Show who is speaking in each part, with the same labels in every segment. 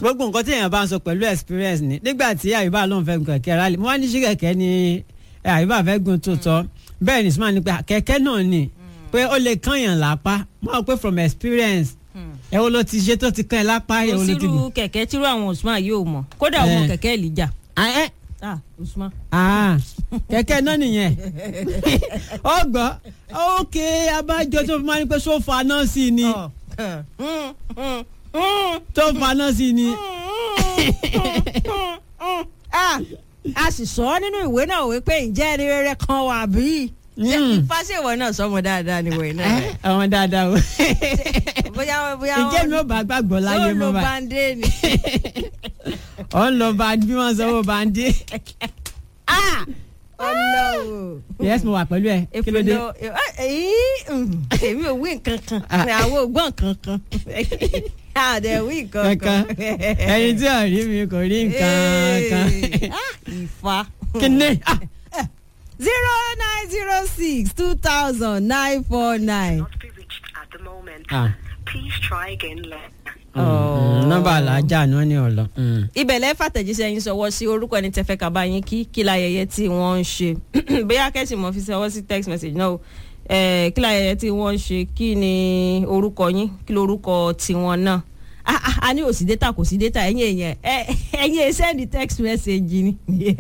Speaker 1: gbogbo nǹkan tí èèyàn bá ń sọ pẹ̀lú experience ni nígbà tí àyùbá lóun fẹ́ gun kẹ̀kẹ́ rálì mo wá ní sí kẹ̀kẹ́ ni ẹ, àyùbá fẹ́ gun tó tọ́ bẹ́ẹ̀ ni Usman ní pé kẹ̀kẹ́ náà ni pé ó lè kànyàn lápá mo rò pé from experience ẹ wo ló ti ṣe tó ti kàn ẹ́ lápá ẹ
Speaker 2: kò
Speaker 1: wo ló ti
Speaker 2: sírú
Speaker 1: gùn.
Speaker 2: kẹ̀kẹ́ tírú àwọn Usman yóò mọ̀ kódà àwọn
Speaker 1: Eh.
Speaker 2: kẹ̀kẹ́ Elijah
Speaker 1: Ah, ẹ,
Speaker 2: ah Usman.
Speaker 1: ah, kẹ̀kẹ́ náà nìyẹn ó gbọ́ ok abájọ tó fi máa ń pẹ́ sófa náà sí ni tó fa náà sí ni.
Speaker 2: Ah, a sì sọ ọ́ nínú ìwé náà wípé ǹjẹ́ ẹni rere kan wà bí?
Speaker 1: Mm.
Speaker 2: fásitì náà sọmọ dáadáa ni wọ̀nyí náà.
Speaker 1: Ẹ, àwọn dáadáa o
Speaker 2: bóyá bóyá
Speaker 1: ǹjẹ́ mi ò bá gbàgbọ́ láyé
Speaker 2: yóò lo
Speaker 1: mọ́ báyìí
Speaker 2: bande ni.
Speaker 1: ọ̀ ń lọ bá bí wọ́n sọ wọ́n bá ń dé.
Speaker 2: ọlọ́wọ́.
Speaker 1: yes mo wà pẹ̀lú ẹ kí ló dé.
Speaker 2: èpèlọ èyí èmi ò wí nǹkan kan
Speaker 1: Ah.
Speaker 2: àwọn ò gbọ́ nǹkan kan àdẹ wí nǹkan
Speaker 1: kankan
Speaker 2: kan.
Speaker 1: ẹni tí ò rí mi kò rí nǹkan kan.
Speaker 2: Ah, ìfà.
Speaker 1: kí ni ah,
Speaker 2: zero nine zero six two thousand nine four nine.
Speaker 3: not be reached at the moment.
Speaker 1: ah,
Speaker 3: Please try again later.
Speaker 1: mm, nọ́mbà alájà ni wọ́n ní ọ̀lọ́. mm.
Speaker 2: ibẹ̀ lẹ́ fàtẹ̀jíṣẹ́ yín sọwọ́ sí orúkọ ẹni tẹ́fẹ́ ká bá yín kí kí láyẹyẹ tí wọ́n ń ṣe bóyá kẹ́sì mọ́ fi sọwọ́ sí text message náà o Eh, kí láyẹyẹ tí wọ́n ń ṣe kí ni orúkọ yín kí lorúkọ tiwọn náà Ah, ah, a ní òsì data kò sí data ẹ̀yin èèyàn ẹ- ẹ̀yin ẹ send text message ni.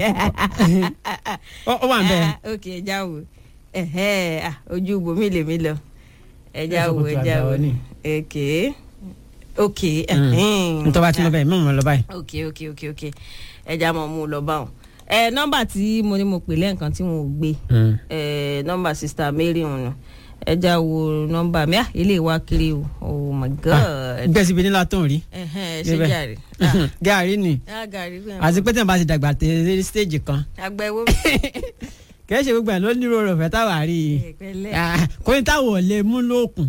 Speaker 1: ó ó wà ń bẹ̀.
Speaker 2: Ah, ok ẹja wo Ẹhẹ́, ah, ojú ibòmí lèmi lọ ẹja
Speaker 1: Ẹ sọ
Speaker 2: wo
Speaker 1: pé kí a
Speaker 2: ẹja
Speaker 1: gbà
Speaker 2: wo
Speaker 1: wọ́n ní.
Speaker 2: ok ok ẹhẹ́n.
Speaker 1: ntọ́ bá ti lọ bẹ́ẹ̀ mọ̀ mọ̀ lọ báyìí.
Speaker 2: ok ok ok ok ẹja mọ̀ mú un lọ báwọn. ẹ nọ́mbà tí mo ní mo pè lẹ́ǹkan tí wọn ò gbé
Speaker 1: Mm.
Speaker 2: ẹ nọ́mbà sista Mary ọ̀nà ẹja wo nọ́mbà mi ah ilé wa kiri o oh my god.
Speaker 1: gbèsè ibi nílá tó ń rí.
Speaker 2: ẹhẹ́n ṣé
Speaker 1: débẹ̀.
Speaker 2: jàre. Ah,
Speaker 1: gàrí ni
Speaker 2: ah, gàrí fún ẹ.
Speaker 1: àti pé tí wọ́n bá ti dàgbà tẹ̀lé stage kan
Speaker 2: àgbà ẹ̀wọ́
Speaker 1: kì í ṣe gbogbo ẹ̀ ló ní rọrùn fẹ́ táwa rí i.
Speaker 2: pẹ̀lẹ́.
Speaker 1: Ah, kò ní táwọn ò lè mú lókun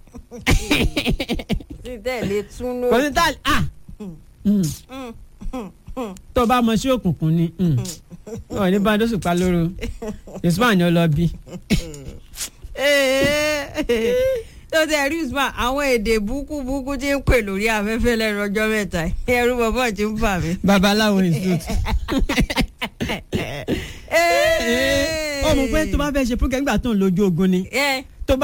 Speaker 2: tí tẹ̀lé tún ló.
Speaker 1: kò ní táwọn ah mm. tó bá mọ sí òkùnkùn ni mm. ọ̀ ní bá dóṣù pa lóru Usman ni ó lọ bí.
Speaker 2: tó tẹ rí usman àwọn èdè búkú búkú tí ń pè lórí afẹ́fẹ́ lẹ́nu ọjọ́ mẹ́ta yìí. ẹ̀rù bàbá ti ń bà mí.
Speaker 1: babaláwo institute. ó mọ̀ pé tó bá fẹ́ ṣe program nígbà tó ń lójú ogun ni
Speaker 2: ẹ